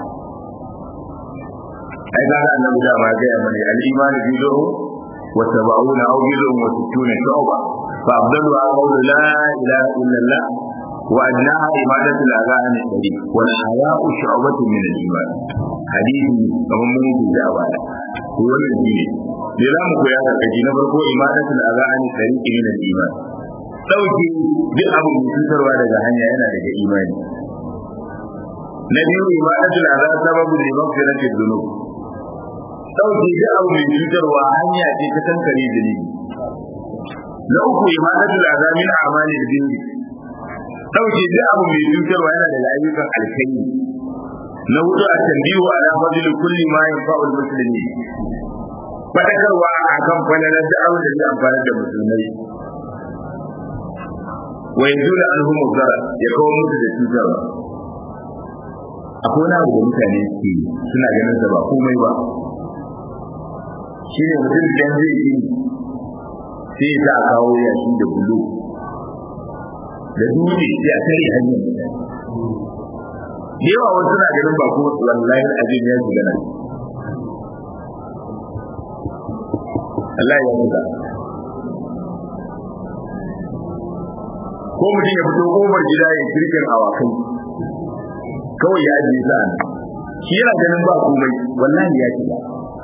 ai ga annabi da ma ga mai al-iman bidu wa sab'una aw bidu wa sittuna shu'ba fa afdalu qawlu la ilaha illa allah wa adnaha ibadatu al-adhan al-tariq wal haya'u shu'batun min al-iman hadisi kamar mun yi da baya ko wannan ne ne za mu koya da kaji na farko ibadatu al-adhan al-tariq min al-iman dauki duk abu da cutarwa daga hanya yana daga imani na biyu ibadatul azab sababu li maghfirati dhunub dauke da abu mai cutarwa hanya ce ta kankare zunubi na uku ibadatul azab min a'mali al-birri dauke da abu mai cutarwa yana da ayyukan alkhairi na hudu a tambiyu ala fadli kulli ma yanfa'u al-muslimin fadakarwa akan falalar da abin da zai amfani da musulmai wa yanzu da alhum zara ya kawo musu da cutarwa akwai wani abu da mutane ke suna ganin sa ba komai ba shi ne mutum idan zai yi sai ya sa kawo yashi da bulu da dutse sai a tare hanyar mutane yawa wasu na ganin ba ko wallahi abin ya shiga nan Allah ya mutu ko mutum ya fito kofar gida ya kirkin awakai kawai ya ajiye sa shi yana ganin ba komai wallahi ya shiga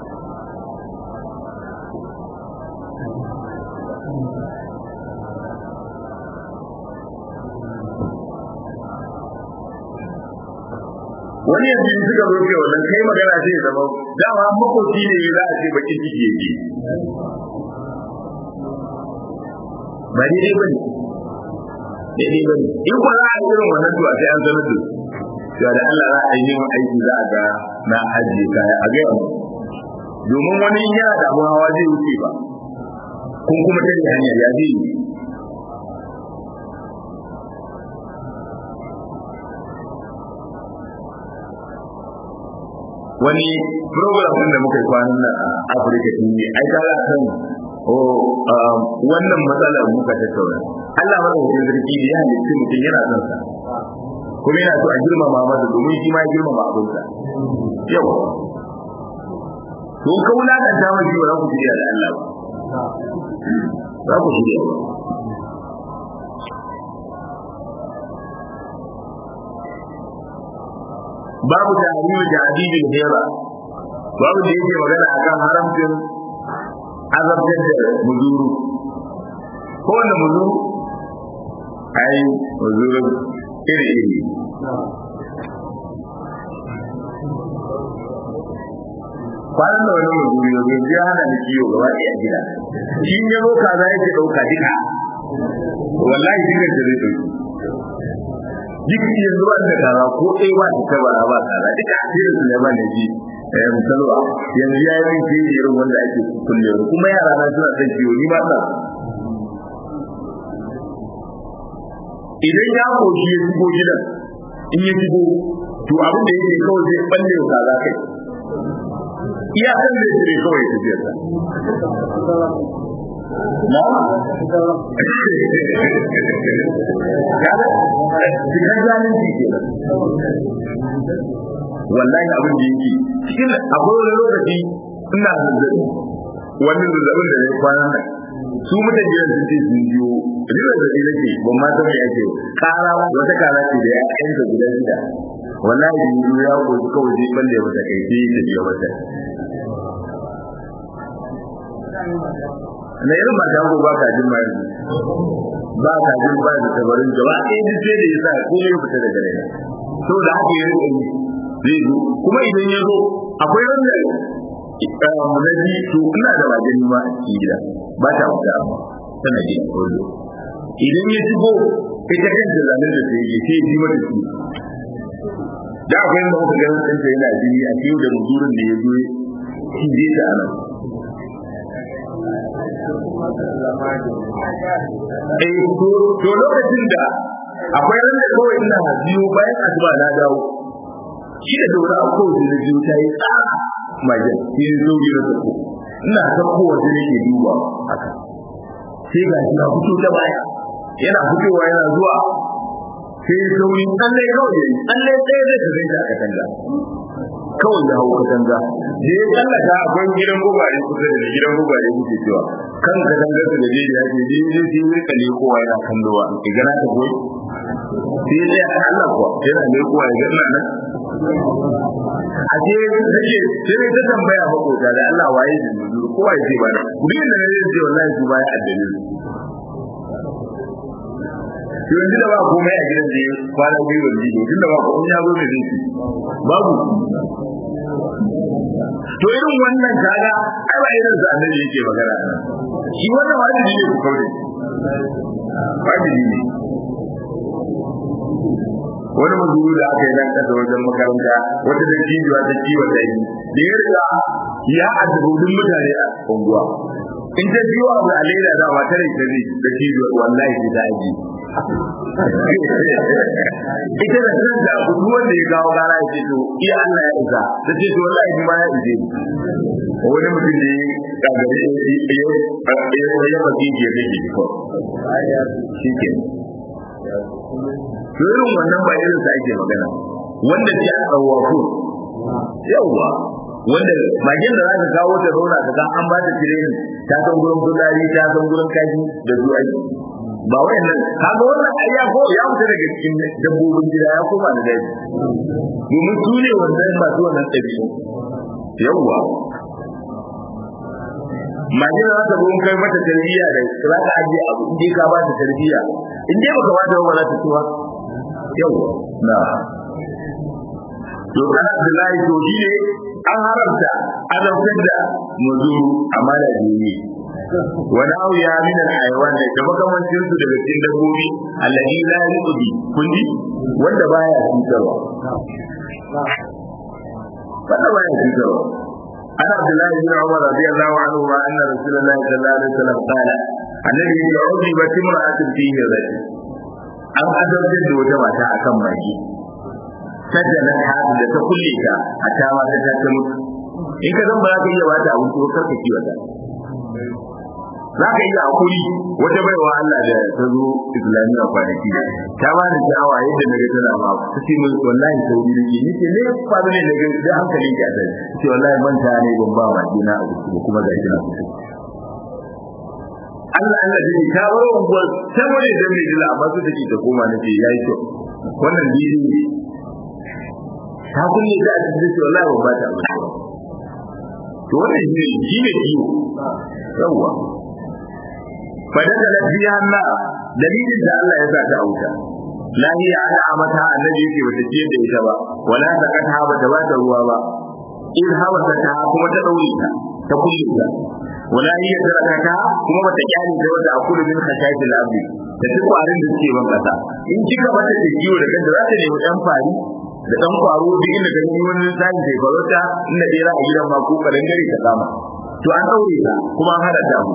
wani yanzu in suka zoke wannan kai magana sai ya zama dama makoci ne za a ce bakin ciki yake ba daidai ba ne daidai ba ne in ba za a yi irin wannan to a sai an sanar da su cewa da Allah za a yi neman aiki za a ga na ajiye kaya a gaya mu domin wani yana da abun hawa zai wuce ba kun kuma tare hanyar ya zai yi wani program din da muka yi kwanan nan a Afirka TV ai ka ga kan wannan matsalar muka tattauna Allah maka wajen sarki da ya halitta mutum yana son sa kuma yana so a girmama masa domin shi ma ya girmama abinsa yau to ka wulakanta mashi ba za ku shirya da Allah ba za ku shirya ba babu tahrimu jadidil hira babu da yake magana akan haramcin azabtar da muzuru ko wanda muzuru ai muzuru iri iri kwanan da wani muzuru ya zai ya hana ni kiyo gaba ɗaya gida shi ne zo kaza yake ɗauka duka wallahi duka da zai ɗauki duk yanzu ba da kaza ko ɗaya ba ta tabara ba kaza duka asirin su ne ba ne ji eh musalwa yanzu ya yi min ke irin wanda ake kulle kuma yara na suna son ciwo ni ba na idan ya koshi ya shigo gidan in ya shigo to abin da yake kawai zai balle wa kaza kai iya kan da yake kawai ya tafiya sa na kada cikin zalunci ke wallahi abin da yake cikin akwai wani lokaci ina zazzabi wani zazzabin da ya kwana nan su mutan jiran sun ce sun biyo ribar da shi nake ban ma san me ake kara wata kara ce da ya yanka guda shida wallahi da yi ya ko kawai zai balle mata kai sai ta biyo mata na irin ba ta ba ka jin mai ba ka jin ba da tabarin gaba ɗaya duk sai da ya sa komai fita daga rai to da haka ya rike ni zai zo kuma idan ya zo akwai wanda munaji to ina da wajen ma a cikin gida ba ta wuta tana jin kullu idan ya shigo ita kanta zanen da sai ya ce ji mata shi da akwai wanda muka ganin ɗanta yana jini a cikin da muzurin da ya zo shi je ta a nan Eh, to lokacin da akwai wanda kawai ina biyu bayan asuba na dawo shi da dora a kowace da biyu ta yi tsara majan shi ne zo biyu da sako ina san kowace nake duba haka sai ga shi na fito ta baya yana fitowa yana zuwa sai sauri tsalle kawai yayi tsalle tsaye zai ka gaida a katanga kawai ya hau katanga da ya tsallaka akwai gidan gubare kusa da gidan gubare kuke cewa kan katangar da je ya ce je je je ne kale kowa yana kallowa ki gana ta goyi sai dai Allah kuwa yana ne kowa ya gana nan a je take sai ta tambaya makota da Allah waye da nuzur kowa ya ce ba da kudin da ne ce wallahi su baya addini to yanzu da ba komai a gidan da kwana biyu da biyu tunda ba komai ya zo ne zai babu to irin wannan kaga ai ba irin sa annabi yake magana shi wannan wajibi ne ku kaure wajibi ne wani mazuru da aka yi nan kasa wajen makaranta wata da cijiwa ta kiwon da yi da ya riga ya addabu duk mutane a unguwa in ta biyo abu a leda da ba tare ta ne da shi wallahi ki da aji ita da kanta abu duk wanda ya kawo gara ya ce to iya Allah ya isa ta ce to wallahi ni ma ya ije wani mutum ne ya gari ya ya ba ki ya kake ko shi ke to irin wannan ba irin sa ake magana wanda ke a tsawafu yawwa wanda magen da za ka kawo ta zauna ka ga an ba ta tirenin ta san gurin kudari ta san gurin kaji da su aiki ba wayannan kaga wannan ai ya ko ya fita daga cikin dabbobin gida ya koma da daji domin su ne wannan masu wannan ɗabi'u yawwa magen da za ta gurin kai mata tarbiyya da za ka ajiye abu in dai ka ba ta tarbiyya in dai baka ba ta ba za ta tuwa yawwa na to kana Abdullahi to shi ne an haramta azabtar da muzuru amma da jini wani abu ya min al-hayawan da da makamancin su daga cikin dabbobi alladhi la yuqdi kunji wanda baya cutarwa wanda baya cutarwa ana Abdullahi bin Umar radiyallahu anhu ma anna Rasulullahi sallallahu alaihi wasallam qala annabi ya ubi ba timra'atin fihi rajul an azabtar da wata mata akan magi sajjana hadu da ta kulle ta a tawa ta ta mutu in ka zan ba za ka iya bata abin ko karka kiwa ta za ka iya hakuri wata baiwa Allah da ta zo islamiyya kwanaki ta ba da sha'awa yadda na ga tana ba ta ce min wallahi sauri ne ni ce ne fa da ne daga da hankalin ki a sai ce wallahi manta ne ban ba ma dina a gusu kuma ga kina kusa Allah Allah dai ta bar unguwar ta wani da mai dila amma su take ta koma nace yayi kyau wannan bidiyo ne ta kunne da a cikin shi wallahi ba ta ba to wannan shi ne shi ne ciwo yawa fa da da biya Allah dalilin da Allah ya sa ta auta lahiya ana amata annabi yake bata ce da ita ba wala ta kata ba ta ba ta ruwa ba in hawa ta ta kuma ta daure ta ta kulle ta wala hiya tarakata kuma bata kyale ta wata akulu min khashayati al-abdi da duk kwarin da suke ban kasa in kika bata da ciwo da kanta za ta nemi dan fari da dan kwaro duk inda ka yi wani tsari da farauta inda dai za a gidan ma ko karan gari ta kama to an daure ta kuma an hada ta mu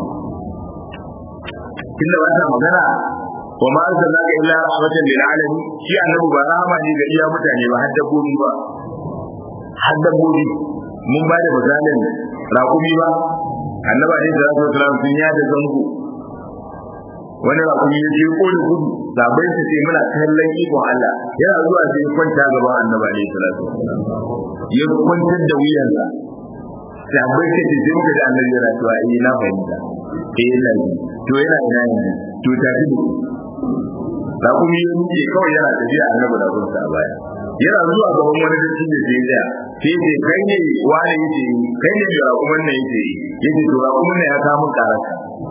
inda ba ta magana wa ma arsalnaka illa rahmatan lil alamin shi annabi ba rahama ne ga iya mutane ba har dabbobi ba har dabbobi mun ba da misalin raƙumi ba annaba ne da rasul sallallahu sun ya da zango wani raƙumi ya ce ko da gudu sabai su ce muna kallon ikon Allah yana zuwa sai kwanta gaban annaba ne sallallahu ya kwantar da wuyansa sabai ce ce sai muka da annabi yana cewa eh na fahimta eh yana yi to yana ina yanzu to ta fi da raƙumi ya nuke kawai yana tafiya annabi da gunsa a baya yana zuwa gaban wani dattin da sai da sai ce kai ne wani yace kai ne da raƙumin nan yace yace to raƙumin nan ya samu karaka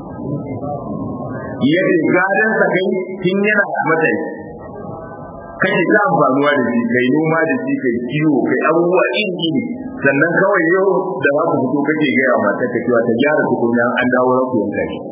yace gadan sa kai kin yana mata kake ta amfanuwa da shi kai noma da shi kai kiwo kai abubuwa iri iri sannan kawai yau da za ku fito kake gaya mata ka cewa ta gyara tukunya an dawo raku yanka shi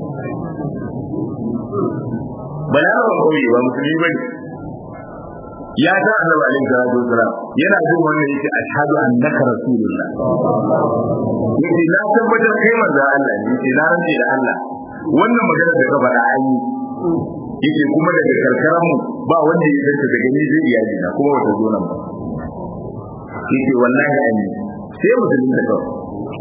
balarabar kauye ba musulmi bane ya ta annabi alaihi salatu wasalam yana jin wannan yake ashhadu annaka rasulullah yace na tabbatar kai manzo Allah ne yace na rantsi da Allah wannan magana da ka faɗa an yi yace kuma daga karkaran mu ba wanda ya san daga ni zai iyali na kuma wata zo nan ba yace wallahi an yi sai musulmi da kawai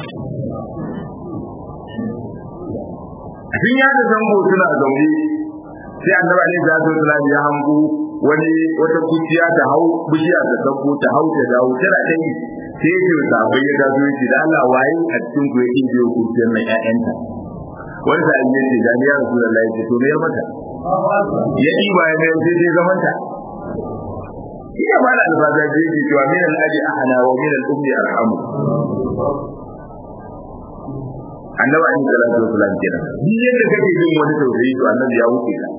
sun ya da zango suna zaune sai annabi alaihi salatu wasalam ya hango wani wata kuciya ta hau bishiya ta sauko ta hau ta dawo tana ta yi sai ce ta bai ya gazo yake da Allah waye a cikin ku yake biyo kuciyar nan ƴaƴanta wani sa ya ce da ya rasu Allah ya ce to mayar mata ya yi ba ya mayar sai dai zaman ta ina ba da alfaza je yake cewa min al-aji ahana wa min al-ummi arhamu annabi alayhi salatu wasalam kenan duk yadda kake jin wani tausayi to annabi ya wuce ka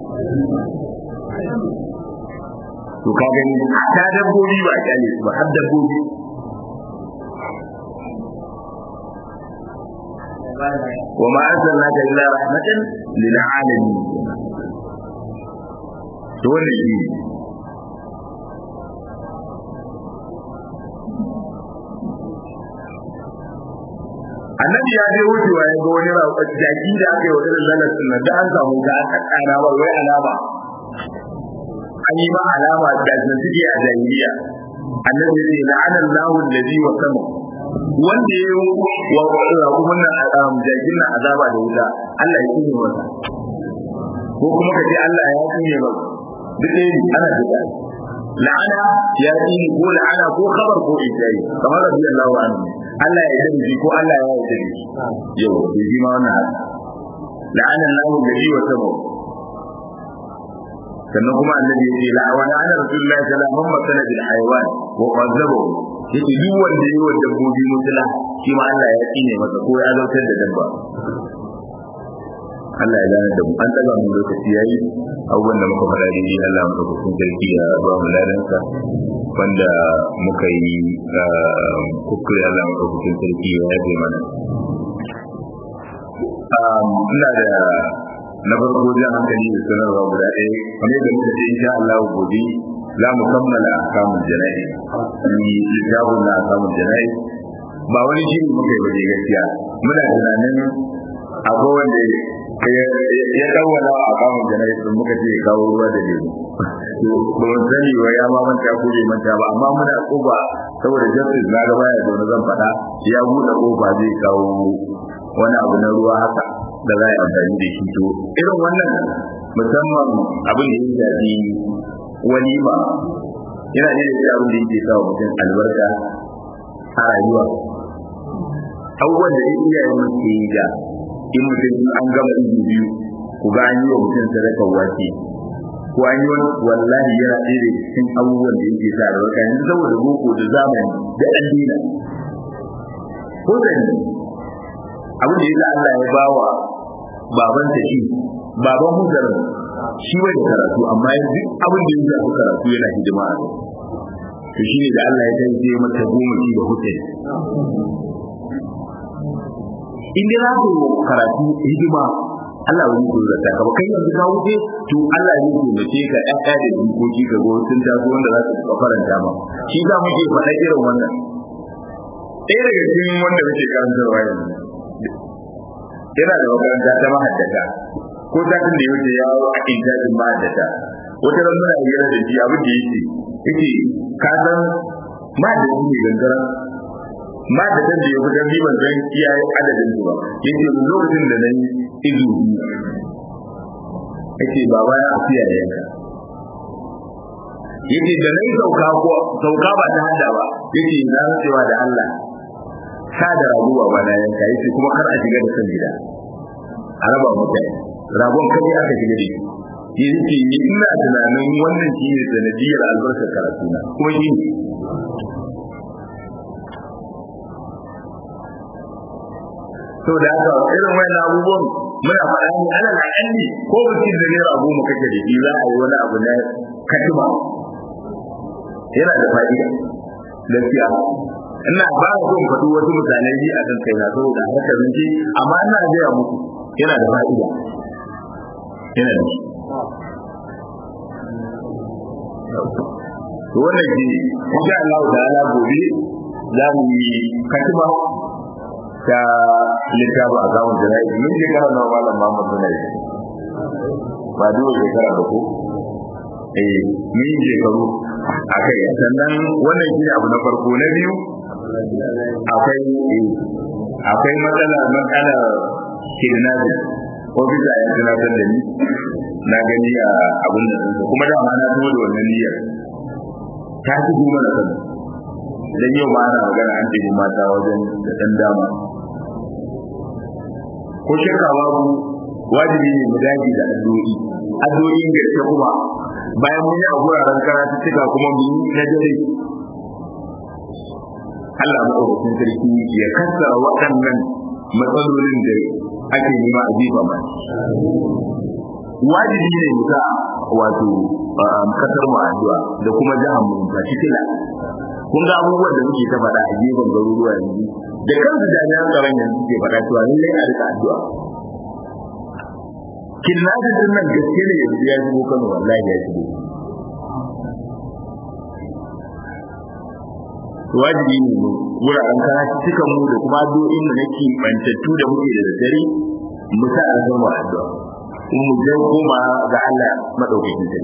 to ka gani ta dabbobi ba kyale su ba har dabbobi wa ma arsalnaka illa rahmatan lil alamin to wannan shi annabi ya je wucewa ya ga wani rawa jaki da aka yi wa irin lalatin nan da an samu ga aka kana ba wai alama an yi ma alama da sun suke a jahiliya annabi ya ce la'ana Allahu allazi wa sama wanda ya yi wa kuma nan jakin nan azaba da wuta Allah ya kine masa ko kuma ka ce Allah ya kine masa duk ne ana da la'ana ya yi ko la'ana ko khabar ko ijai kamar rabbi Allahu anhu Allah ya yi ko Allah ya yi yau bai ji ma wannan haka la'ana Allahu alladhi wa tabu sannan kuma annabi ya ce la'ana ana rasulullahi sallallahu alaihi wasallam bil hayawan wa qadzabu yake duk wanda yi wa dabbobi mutula shi ma Allah ya tsine masa ko ya zautar da dabba Allah ya gane da mu an daga mu lokaci yayi abubuwan da muka faɗa dai Allah muka kusun sarki ya ba mu ladansa wanda muka yi kuskure Allah muka kusun sarki ya yafe mana ina da na farko jan hankali da sanarwa guda ɗaya kamar da muka ce insha Allah gobe za mu kammala kamun jana'i ni littafin na kamun jana'i ba wani shi muka yi baje gaskiya muna tunanin akwai wanda ya dawwala a kamun jana'i sun muka ce kawo ruwa da lemu to ba mun sani wa ya ma manta ko bai manta ba amma muna koba saboda justice na gaba ya zo na zan faɗa ya buɗe kofa zai kawo wani abu na ruwa haka da za a yi amfani da shi to irin wannan musamman abin da ya shafi walima yana ne da abin da yake sa wa mutum albarka a rayuwa abubuwan da iyayen mu ke yi da in mutum an gama izu biyu ku ga an yi wa mutum sadakar wake ko an yi wani wallahi yana ɗaya da cikin abubuwan da yake sa albarka yanzu saboda boko da zamani da an dina ko da ni abin da yasa Allah ya bawa baban ta shi baban hujjar shi bai da karatu amma duk abin da ya shafi karatu yana hidima a to shi ne da Allah ya kai sai mata goma shi da hujjar in dai za ku karatu hidima Allah wani ko zata ka ba kai yanzu ka wuce to Allah ya yi mace ka ƴaƴa da jikoki ka go sun taso wanda za su faranta ma shi za mu ke faɗa irin wannan ɗaya daga cikin wanda muke karantarwa yanzu yana da makaranta ta mahaddata ko satin da ya wuce ya a intajin mahaddata wata ran muna hira da shi abin da yake yake ka san mahaddata ne gangara mahaddatan da ya fi dan ban san iyaye adadin su ba yake lokacin da nan izu yake baba ya afiya da yanka yake da nan sauka ko sauka ba ta hada ba yake na rantsewa da Allah sa da rago ba na yanka yace kuma kar a shiga da san gida a raba mutane ragon kai aka shiga da shi yake ni ina tunanin wannan shi ne sanadiyar albarkar karatu na kuma shi ne to da haka irin wayan abubuwan muna faɗa ne ana na ƙanni ko mutum da naira goma kake da shi za a yi wani abu na katima yana da fa'ida gaskiya ina ba da son faɗi wasu mutanen ji a kan kai na saboda haka zance amma ina gaya muku yana da fa'ida yana da shi to wannan shi insha Allah ta'ala gobe za mu yi katima ta littafi a zamun jana'i mun je kana nawa malam Muhammad bin Ali ba dole shekara ba ko eh mun yi shekaru akai sannan wannan shi abu na farko na biyu akwai akwai matsala matsala kidnapping ko bisa ya tunatar da ni na gani a abin da kuma da ma na tuwo da wannan niyyar ta ci goma da kan dan yau ma ana magana an ɗebi mata wajen da ɗan dama ko shakka babu wajibi ne mu dage da addu'o'i addu'o'in gaske kuma bayan mun yi a guraren karatu cika kuma mu yi na dare Allah maɗaukakin sarki ya kassara waɗannan matsalolin da ake nema a jefa ma wajibi ne mu sa wato kasar mu addu'a da kuma jihar mu particular kun ga abubuwan da muke ta faɗa a gefen garuruwa yanzu da kansu jami'an tsaron yanzu suke faɗa cewa ni a rika addu'a kidnapping din nan gaske ne yanzu ya shigo Kano wallahi ya shigo wajibi ne mu wuraren karatu cikan mu da kuma addu'o'in da nake bantattu da muke da dare mu sa a zama addu'a in mu je koma ga Allah madaukakin sarki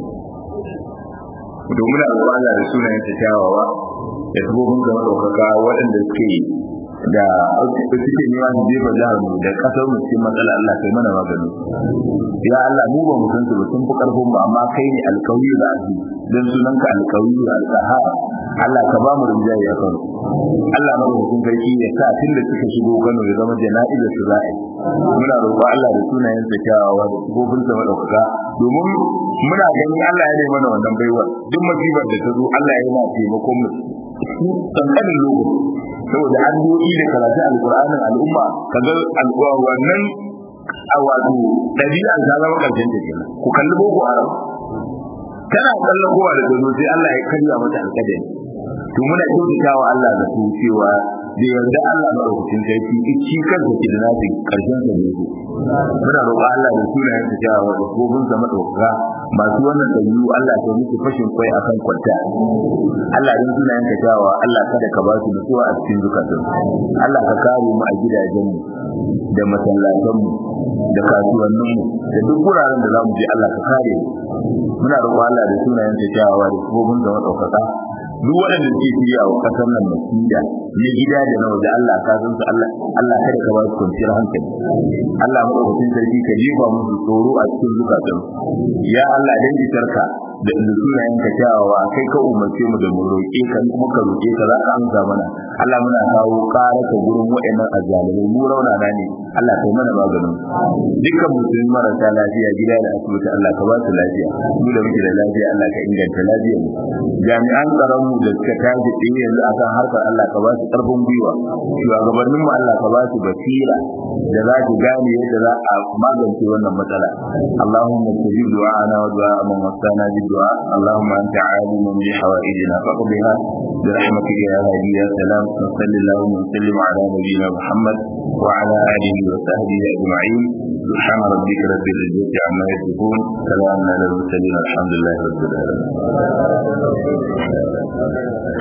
domin a Allah da sunayen ta kyawawa da sabobin ga madaukaka waɗanda suke da suke nema su jefa jihar mu da kasar mu cikin matsala Allah kai mana magani ya Allah mu ba mu san su ba sun fi karfin ba amma kai ne alkawi da azu dan sunanka alkawi da alqahar Allah ka ba mu rinjaye ya kano Allah na rubutun sarki ya sa tun da suka shigo Kano ya zama jana'izar su za'a muna roƙo Allah da sunayen sa kyawawa da sabobin sa madaukaka domin muna ganin Allah ya nemi mana wannan baiwa duk musibar da ta zo Allah yana taimakon mu kankanin lokaci saboda addu'o'i da karatu alqur'anin al'umma kaga al'uwa wannan a wato dabi'an ta zama karshen ta kenan ku kalli boko haram kana kallon kowa da gano sai Allah ya karya mata alƙadari to muna kyautatawa Allah da su cewa da yarda Allah madaukakin sarki shi kansa ke da nafi karshen sa ne muna roƙa Allah da sunayen sa cewa da gobin sa madaukaka masu wannan dabi'u Allah ya musu fashin kwai akan kwanta Allah din sunayen ka cewa Allah kada ka ba su nutsuwa a cikin zukatun Allah ka kare mu a gidajen mu da masallatan mu da kasuwannin mu da duk wuraren da zamu je Allah ka kare mu muna roƙo Allah da sunayen sa cewa da gobin sa madaukaka duk waɗanda suke shirya wa ƙasar nan masida na gida da na waje Allah ka san su Allah Allah kada ka ba su kwanciyar hankali Allah madaukakin sarki ka jefa musu tsoro a cikin zukatan ya Allah dan isarka da sunayen ka kyawawa kai ka umarce mu da mu roƙe ka kuma ka roƙe ka za ka amsa mana Allah muna kawo ƙara ka gurin waɗannan azzalimai mu raunana ne Allah kai mana maganin dukkan musulmi marasa lafiya gida da asibiti Allah ka ba su lafiya mu da muke da lafiya Allah ka inganta lafiyar mu jami'an tsaron mu da suka tashi tsaye yanzu akan harkar Allah ka ba su ƙarfin gwiwa shugabannin mu Allah ka ba su basira da za su gane yadda za a magance wannan matsala Allahumma tajib du'ana wa du'a man wasana bi du'a Allahumma anta alimun bi hawaijina faqdiha bi rahmatika ya hadi ya salam sallallahu wa sallim ala nabiyyina Muhammad wa ala alihi wa sahbihi ajma'in سبحان ربك رب العزة عما يصفون سلام على المرسلين الحمد لله رب العالمين